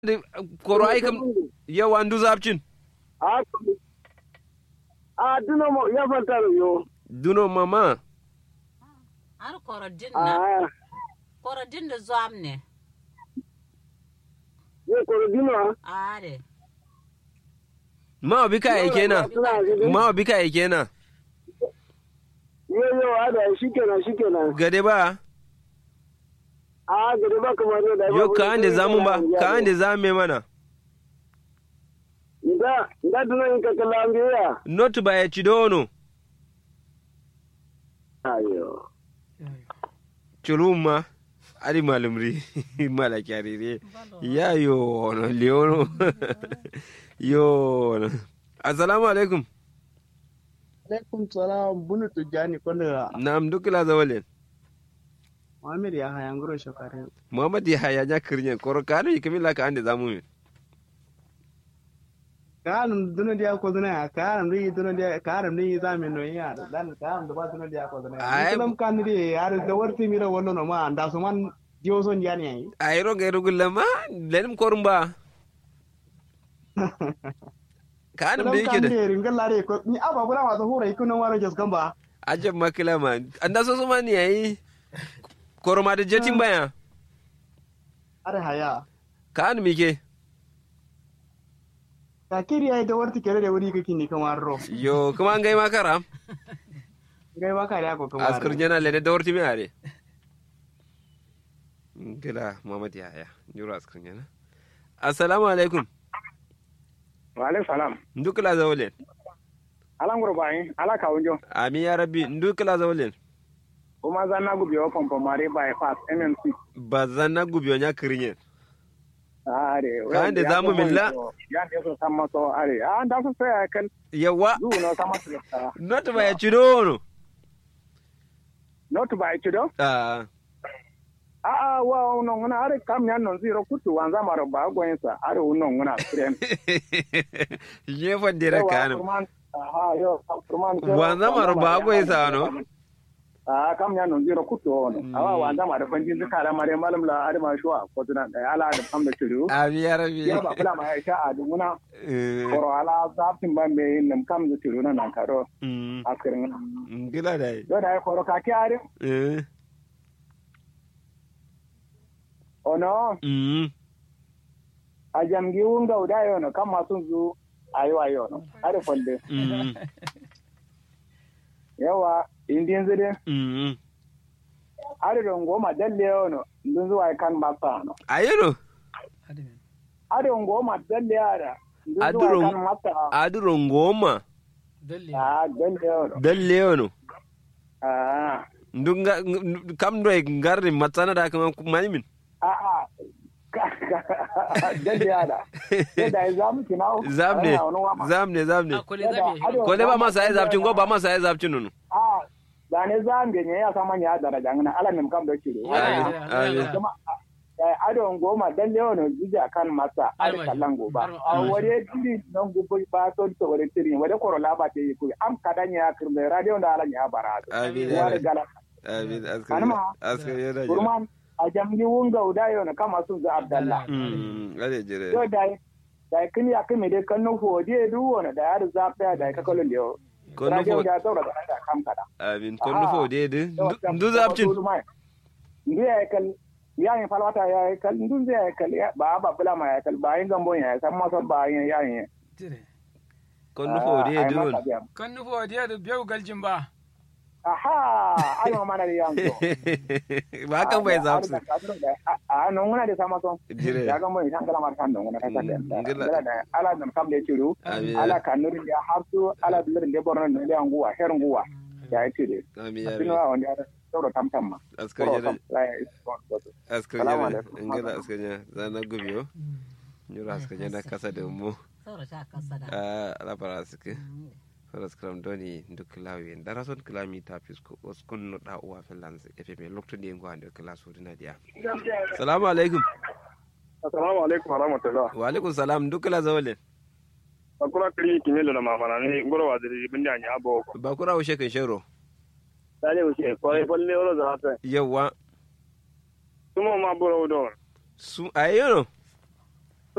koro ai kam yawa ndu zapcin a a duno mo ya fanta yo duno mama har korodin na a korodin da zuwam ne ye koro dino are ma bika ai kenan ma bika ai kenan yo yo ada shikenan shikenan gade ba a gade ba kamar da yo ka ande zamu ba ka ande zame mana da da duno in ka kala ambiya not ba ya cidono ayo culumma ari malumri mala kyarire ya yo no leono yo no assalamu alaikum alaikum salam bunu tujani kono nam dukila zawalen Muhammad ya haya ngoro shokare muhammad ya haya nya kirnya koro kanu yikamila ka ande zamu min kanum duno dia ko duna kanum ri duno dia kanum ni zame no ya dan kanum da ba duno dia ko duna Ai- kanum kan ri ar da warti mira wonno no ma anda so man dio son yani ai ayro gairu gullama lenim korumba kanum da kanum yake kan da ri ringal lare ko ni aba bula ma so hura ikuno waro jas gamba ajab makila ma anda so so mani yayi koroma da jetin baya are haya kanum yake ka kiri ai da warti kere da wuri kake ni kamar ro yo kuma an gai makara gai ba ka da ko kamar askar jana lene da warti mi are gila muhammad ya haya juro askar jana assalamu alaikum wa alaikum salam ndukila zawlen ala ngoro bai ala ka wonjo ami ya rabbi ndukila zawlen kuma za na gubi wa pompo mare by pass mmc bazana gubiyo nya kirinye are Ka ande zamu milla? ya ne so samma so are a da so sai kan yawa du no samma so not ba ya cidono not by chido ah a a wa uno ngona are kam nyan non zero kutu wanza maro ba gwensa are uno ngona frem ye fandira kanum aha yo kurman Wanza maro ba gwensa no? a kam nyan non zero kutu ono awa wanza maro fanjin duka la mare malam la are ma shuwa ko tuna da ala da am da chido ami ya rabbi ya ba kula ma ya sha a dunguna Eh, koro ala zafin ban be nam kam da chido na nan karo mm, akirin gila dai yo da koro ka ki are Eh, ono mm, a jamgi wunga uda yo no kam masun zu ayo ayo no are folde mm, yawa indin zide mm. are don goma dalle yo no ndun zuwa kan masa no ayino are don goma dalle ara ndun Aduro- zuwa kan masa aduro ngoma a dalle yo no dalle yono a ndunga ng- kam do e ngarde matsana da kama manimin a a dalle ara da zamu kinao zamne zamne zamne kole zabe kole ba masa ai zapcin go ba masa ai zapcin nunu a da ne zambe ne ya sama ya daraja ngana ala nem kam do kiro Amin, amin. kuma eh, adon goma dalle ono jija kan masa ar Arma- kallan goba arma- a wore tiri non gubo ba to to wore tiri wore koro laba te yi ku am kadanya kirme radio da ala nya bara Amin, ya amin. gala amin askar Anma. askar yana jira kurman a jamgi wunga uda yo na kama sun za abdallah mm ade jira yo dai dai kin ya kime de kan no fodi du wona da ya za fa da ka kolon yo Kon no radio fo- da zaura da da kam kada amin kon no fo de de ndu zapcin ndu ya kal ya yin falwata ya kal ndu zai kal ya- ba ba bula ma ya kal ba yin gambon ya san masa ba yin ya yin kon no fo de de won kan nufo diya da biyu galjin ba aha ai ma mana da yanzu ba kan bai zapsu a nan muna da sama son jire ya gambon ya kala mar kan don na kasa da Mm, ngila. ngila da ala da kam da ciru amin ala kanurin da harsu ala bilir da borno da da nguwa her nguwa ya yi cire amin sinu amin wa wanda ya sauro tamtam ma askar Koro yana kam, la ya is gone, goto. askar Salamu yana alaikum. ngila askar yana zana gubiyo nyura askar yana kasa da mu saura ta kasa da a ala para suke faras kram doni ndu klawi dara son klami ta fisko oskun no da uwa felans efe lokto de ngo ande kala so dina dia assalamu alaikum assalamu alaikum wa rahmatullah wa alaikum salam ndu kala zawale akura kiri kimelo na mama na ni ngoro wa diri bindi anya abo ko ba kura ushe kan shero dale uche ko e folle oro za ta yawa tumo ma boro do su ayono